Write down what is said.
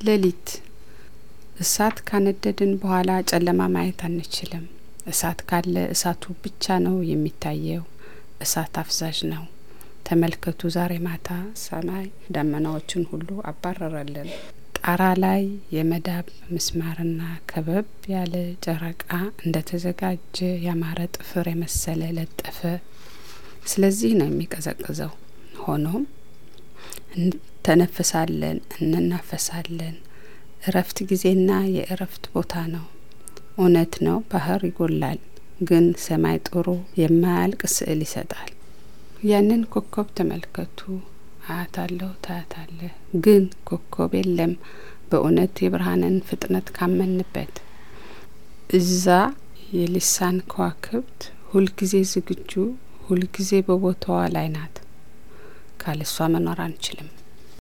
ሌሊት እሳት ካነደድን በኋላ ጨለማ ማየት አንችልም። እሳት ካለ እሳቱ ብቻ ነው የሚታየው። እሳት አፍዛዥ ነው። ተመልከቱ፣ ዛሬ ማታ ሰማይ ደመናዎችን ሁሉ አባረረልን። ጣራ ላይ የመዳብ ምስማርና ከበብ ያለ ጨረቃ እንደ ተዘጋጀ ያማረ ጥፍር የመሰለ ለጠፈ። ስለዚህ ነው የሚቀዘቅዘው። ሆኖም እንተነፍሳለን፣ እንናፈሳለን። እረፍት ጊዜና የእረፍት ቦታ ነው። እውነት ነው፣ ባህር ይጎላል፣ ግን ሰማይ ጥሩ የማያልቅ ስዕል ይሰጣል። ያንን ኮከብ ተመልከቱ። አያታለሁ፣ ታያታለህ፣ ግን ኮከብ የለም። በእውነት የብርሃንን ፍጥነት ካመንበት እዛ የሊሳን ከዋክብት ሁልጊዜ ዝግጁ፣ ሁልጊዜ በቦታዋ ላይ ናት። ካለሷ መኖር አንችልም።